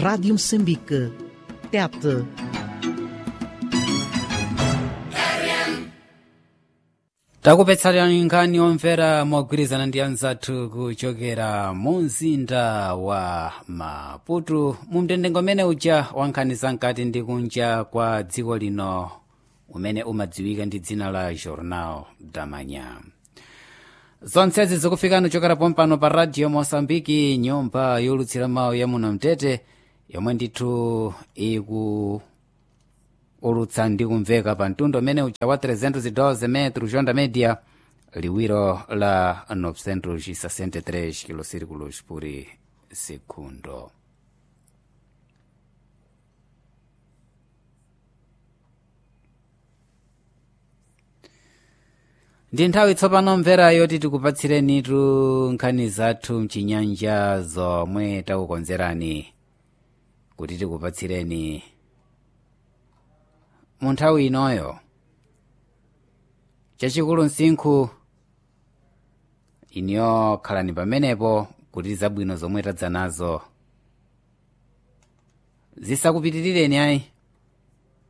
Rádio Moçambique. Tete. takupetsalani nkhani omvera mogwirizana ndi anzathu kuchokera mu mzinda wa maputo mu mtendengo umene uja wa nkhani zamkati ndi kunja kwa dziko lino umene umadziwika ndi dzina la jornal da manhã zonsezi zikufikani kuchokera pompano pa radio moçambike nyumba yolutsira mawu ya muno mtete yomwe ndithu iku ulutsa ndi kumveka pa mtundu umene uja wa 312 metro jonda media liwiro la 963 kilosirikulos por segundo ndi nthawi tsopano mvera yoti tikupatsirenitu nkhani zathu mchinyanja zomwe takukonzerani kuti tikupatsireni mu nthawi inoyo chachikulu msinkhu iniyo khalani pamenepo kuti zabwino zomwe tadza nazo zisakupitirireni ayi